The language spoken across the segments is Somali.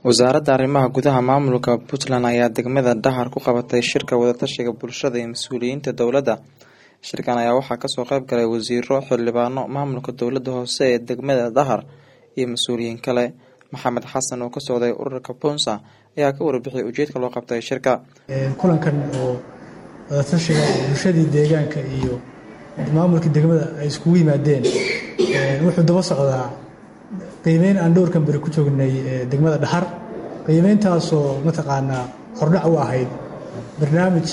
wasaaradda arrimaha gudaha maamulka puntland ayaa degmada dhahar ku qabatay shirka wadatashiga bulshada iyo mas-uuliyiinta dowladda shirkan ayaa waxaa kasoo qeyb galay wasiiro xildhibaano maamulka dowladda hoose ee degmada dhahar iyo mas-uuliyiin kale maxamed xasan oo ka socday ururka punsa ayaa ka warbixiyay ujeedka loo qabtay shirka kulankan oo wadatashiga bulshadii deegaanka iyo maamulka degmada ay iskugu yimaadeen wuxuu daba socdaa qiimeyn aan dhowrkan beri ku joognay degmada dhahar qiimeyntaasoo mataqaanaa hordhac u ahayd barnaamij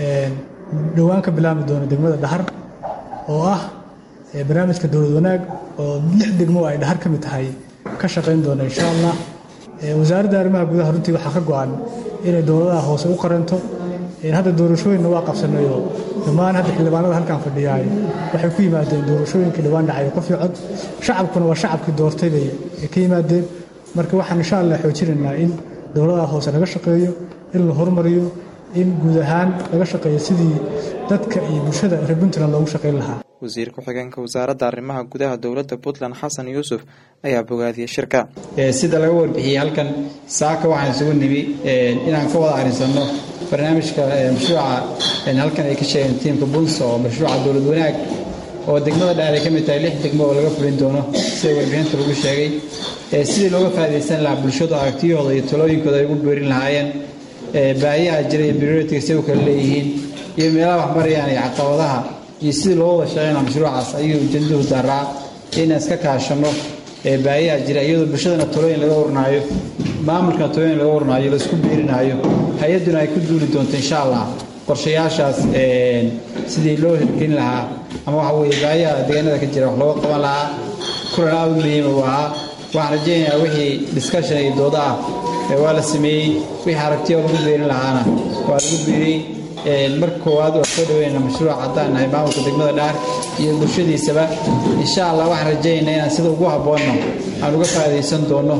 dhowaan ka bilaabmi doona degmada dhahar oo ah barnaamijka dowlad wanaag oo lix degmo ay dhahar ka mid tahay ka shaqayn doona insha allah wasaaradda arrimaha gudaha runtii waxaa ka go-an inay dowladaha hoose u qaranto hadda doorashooyinna waa qabsanayo dhammaan hadda xildhibaanada halkan fadhiyaay waxay ku yimaadeen doorashooyinkii dhawaan dhacay qof iyo cod shacabkuna waa shacabkii doortay bay ka yimaadeen marka waxaan insha allah xoojinaynaa in dowladaha hoose laga shaqeeyo in la horumariyo in guud ahaan laga shaqeeyo sidii dadka iyo bulshada reer puntland loogu shaqayn lahaa wasiir ku-xigeenka wasaaradda arrimaha gudaha dowladda puntland xasan yuusuf ayaa bogaadiyey shirka sida laga warbixiyey halkan saaka waxaan isugu nimi inaan ka wada arinsanno barnaamijka mashruuca halkan ay ka sheegeen tiimka bunsa oo mashruuca dowlad wanaag oo degmada dhaar ay ka mid tahay lix degmo oo laga fulin doono sida warbixinta lagu sheegay sidii looga faa'idaysan lahaa bulshadu aragtiyahooda iyo talooyinkooda ay ugu beerin lahaayeen baahiyaha jira iyo prioritiga say u kala leeyihiin iyo meelaha wax marayaan iyo caqabadaha iyo sidii loo wada shaqeynaa mashruucaas ayuu ujeedaduhu daaraa inaan iska kaashanno baahiyaha jira iyadoo bulshadana talooyin laga warnaayo maamulkana talooyin laga warnaayo laisku biirinaayo hay-adduna ay ku duuli doonto insha allah qorshayaashaas sidii loo hirgelin lahaa ama waxa weye baahiyaha deegaanada ka jira wax looga qaban lahaa kulan aad u muhiima u ahaa waxaan rajaynayaa wixii discussion iyo dooda ah waa la sameeyey wixii aragtiya lagu beerin lahaana waa lagu beeriyey marka koowaad waa soo dhaweynaa mashruuc haddaan nahay maamulka degmada dhaar iyo bulshadiisaba insha allah waxaan rajaynaynaa inaan sida ugu habboonno aan uga faa'iidaysan doonno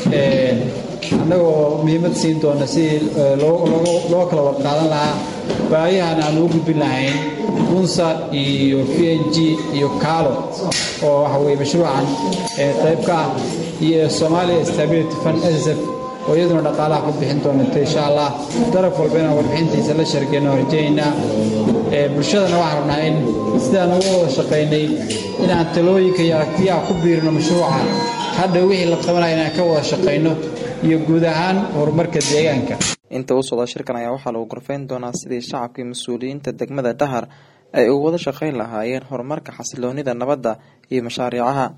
annagoo muhiimad siin doona sidii loo kala warqaadan lahaa baayahana aan ugu gudbin lahayn bunsa iyo p n g iyo kaalo oo waxa weye mashruucan qayb ka ah iyo somalia stability fund s f oo iyaduna dhaqaalaha ku bixin doonata insha allah daraf walba inaan warbixintiisa la shargeyno rajaynaa bulshadana waxaan rabnaa in sidaan uga wada shaqaynay inaan talooyinka iyo aragtiyaha ku biirino mashruuca hadha wixii la qabanaya inaan ka wada shaqayno iyo guud ahaan horumarka deegaanka inta u socda shirkan ayaa waxaa lagu gorfeyn doonaa sidii shacabkii mas-uuliyiinta degmada dhahar ay ugu wada shaqayn lahaayeen horumarka xasiloonida nabadda iyo mashaariicaha